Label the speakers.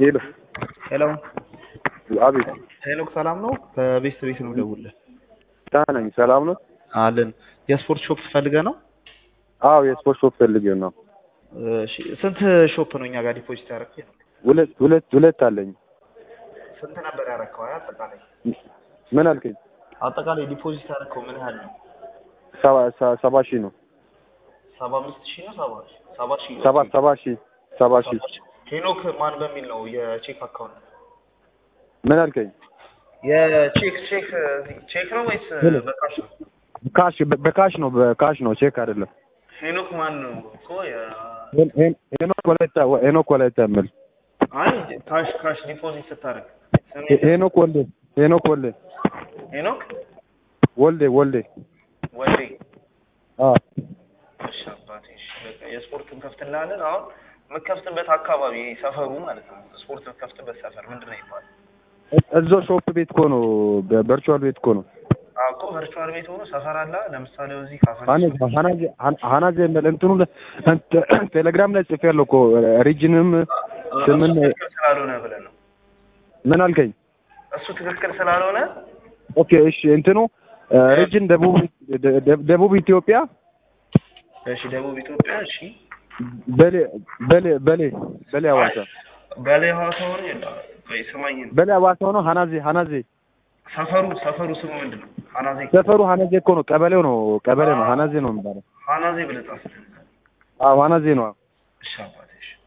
Speaker 1: ሄሎ
Speaker 2: ሄሎ
Speaker 1: አቤት
Speaker 2: ሄኖክ ሰላም ነው? ከቤት ቤት ነው ደውልህ
Speaker 1: ደህና ነኝ ሰላም ነው
Speaker 2: አለን። የስፖርት ሾፕ ፈልገህ ነው?
Speaker 1: አዎ የስፖርት ሾፕ ፈልጌ ነው
Speaker 2: እሺ ስንት ሾፕ ነው እኛ ጋር ዲፖዚት ያደረግህ?
Speaker 1: ሁለት ሁለት ሁለት አለኝ
Speaker 2: ስንት ነበር ያደረግከው? አይ አጠቃላይ
Speaker 1: ምን አልከኝ
Speaker 2: አጠቃላይ ዲፖዚት ያደረግከው ምን ያህል ነው?
Speaker 1: ሰባ ሰ- ሰባ ሺህ ነው
Speaker 2: ሰባ አምስት ሺህ ነው ሰባ ሰባ ሺህ
Speaker 1: ሰባ ሰባ ሺህ ሰባ ሺህ
Speaker 2: ሄኖክ ማን በሚል ነው የቼክ አካውንት?
Speaker 1: ምን አልከኝ
Speaker 2: የቼክ ቼክ ቼክ ነው ወይስ በካሽ ነው?
Speaker 1: ካሽ በ- በካሽ ነው በካሽ ነው ቼክ አይደለም
Speaker 2: ሄኖክ ማን ነው እኮ የ-
Speaker 1: ሄን- ሄን- ሄኖክ ወላይታ ሄኖክ ወላይታ የምል
Speaker 2: አይ ካሽ ካሽ ዲፖዚት ስታደርግ ስሜ
Speaker 1: ሄ- ሄኖክ ወልዴ ሄኖክ ወልዴ
Speaker 2: ሄኖክ
Speaker 1: ወልዴ ወልዴ
Speaker 2: ወልዴ
Speaker 1: አዎ
Speaker 2: እሺ አባቴ እሺ በቃ የስፖርት እንከፍትልሃለን። አሁን የምከፍትበት አካባቢ ሰፈሩ ማለት ነው። ስፖርት የምከፍትበት ሰፈር ምንድን ነው ይባላል?
Speaker 1: እ- እዛው ሾፕ ቤት እኮ ነው በቨርቹዋል ቤት እኮ ነው
Speaker 2: አዎ እኮ ቨርቹዋል ቤት ሆኖ ሰፈር አለ። ለምሳሌ እዚህ ካፈን
Speaker 1: ሀናዜ ሀናዜ ሀናዜ የምል እንትኑ ላይ እንት- ቴሌግራም ላይ ጽፌያለሁ እኮ ሪጅንም ስምን
Speaker 2: ትክክል ስላልሆነ ብለን ነው።
Speaker 1: ምን አልከኝ
Speaker 2: እሱ ትክክል ስላልሆነ
Speaker 1: ኦኬ እሺ እንትኑ ሪጅን ደቡብ ደ- ደ- ደቡብ ኢትዮጵያ
Speaker 2: እሺ፣ ደቡብ ኢትዮጵያ እሺ፣
Speaker 1: በሌ በሌ በሌ በሌ ሐዋሳ
Speaker 2: በላይ ሐዋሳ ሆነ የለም። ቆይ ስማኝ፣
Speaker 1: በሌ ሐዋሳ ሆኖ ሀናዜ ሀናዜ
Speaker 2: ሰፈሩ ሰፈሩ ስሙ ምንድን ነው? ሀናዜ
Speaker 1: ሰፈሩ ሀናዜ እኮ ነው ቀበሌው ነው ቀበሌ ነው ሀናዜ ነው የሚባለው
Speaker 2: ሀናዜ ብለህ ጻፍ።
Speaker 1: አዎ ሀናዜ ነው
Speaker 2: እሺ አባቴ እሺ